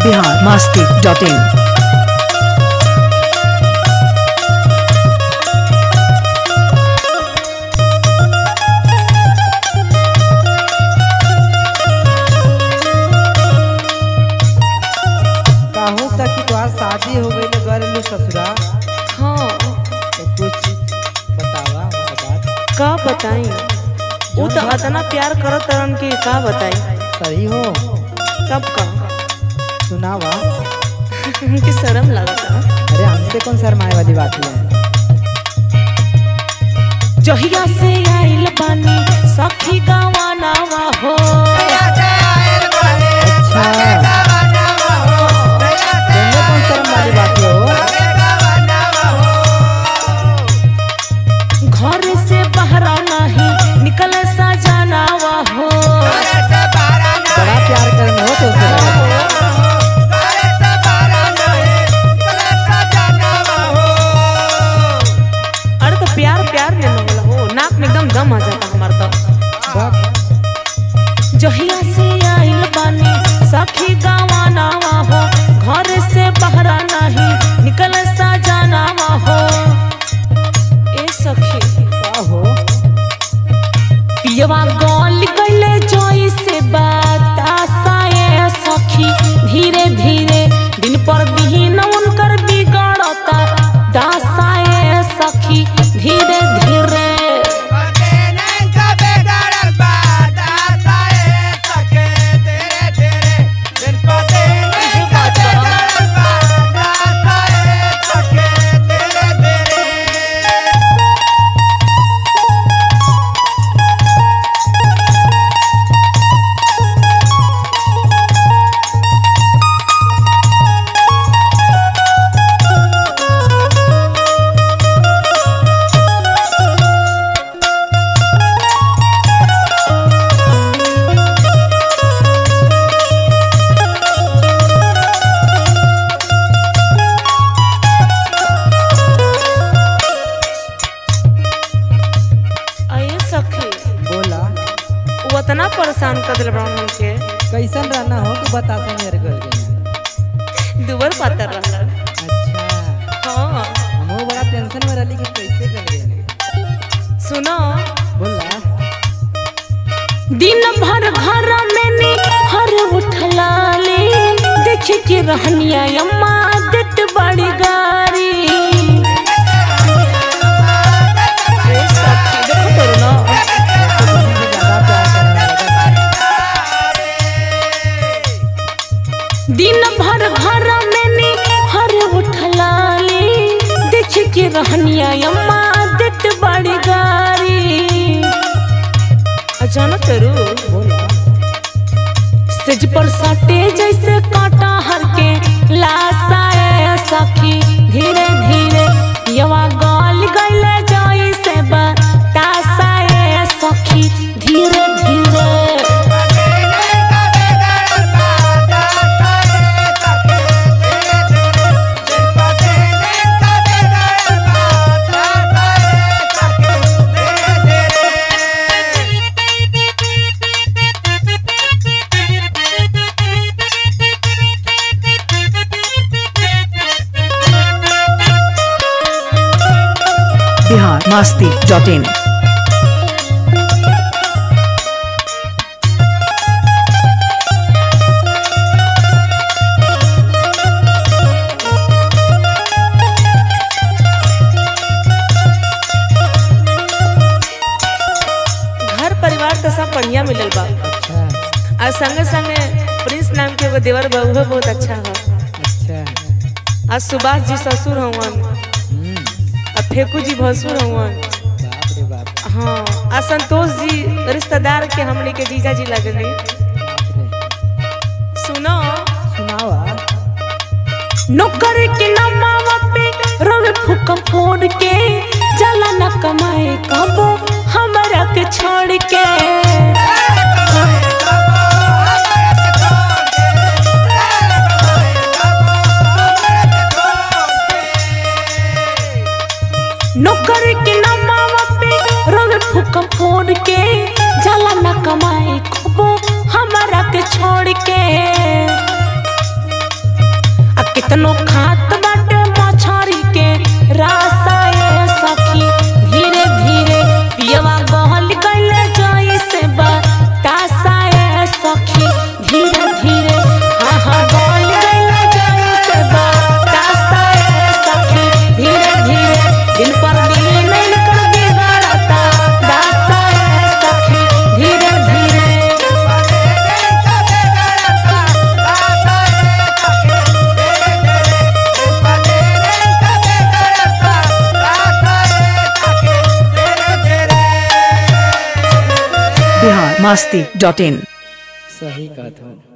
Bihar Masti dot in काहू सखी तोहार शादी हो गई गरलू ससुरा हाँ तो कुछ बतावा बात का बताई वो तो इतना प्यार करत रहन कि का बताई सही हो तब का सुनावा हमके शर्म लगता अरे हमसे कौन शर्माए वाली बात है जहिया से आइल बानी सखी गवानावा हो अच्छा तुमने कौन शर्म वाली बात है हो घर से बाहर नहीं निकले सजनावा हो बड़ा प्यार करने हो तो उसे अरे तो प्यार प्यार में न हो नाक में एकदम गम आ जाता हमारा तो बक जहिया से आइल बानी सखी गवानावा हो घर से बाहर नहीं निकले सजनावा हो ए सखी का हो पियवा गल गईले जोई से बतासाए सखी धीरे धीरे दिन पर दिन उनकर बिगड़ता दासाए सखी धीरे धीरे अये सखी बोला वो इतना परेशान कर दिल ब्राउन हमके कैसन रहना हो कि बता सा मेरे घर के दुबर पातर रहल अच्छा हाँ हमहू बड़ा टेंशन में रहली कि कैसे कर देने सुनो बोला दिन भर घर में नी हर उठलाली देख के रहनिया अम्मा देत बड़ी गारी ए सखी देखो करो ना तो मुझे ज्यादा प्यार करने लगा दिन भर घर में नी हर उठलाली देख के रहनिया अम्मा देत बड़ी गारी अचानक करू बोला सेज पर सटे जैसे कांटा हर के लासाए सखी धीरे धीरे यवा गल गईले जाई से बतासाए सखी धीरे धीरे बिहार मास्ती डॉट इन घर परिवार तो सब बढ़िया मिलल बा अच्छा और संगे संगे प्रिंस नाम के एगो देवर बहू है बहुत अच्छा है अच्छा आज सुभाष जी ससुर हवन हम्म और फेकू जी भसुर हवन बाप रे बाप हाँ आ संतोष जी रिश्तेदार के हमने के जीजा जी लगली बाप रे सुनो सुनावा नौकर के नमावा पे रवे फूक फोड़ के जला न कमाए कबो हमरा के छोड़ के नौकर के नमावा पे रवे फूक फोड़ के जला न कमाए कबो हमरा के छोड़ के कितनो खात बाटे मछरी के रासा ए सखी धीरे धीरे पियवा गहल गइले जई से बा तासा ए सखी धीरे धीरे हाँ हाँ गहल गइले जई से बा तासा ए सखी धीरे धीरे दिन पर दिन इनकर बिगड़ता दासा ए सखी धीरे धीरे बिहार मस्ती डॉट इन सही कहत हो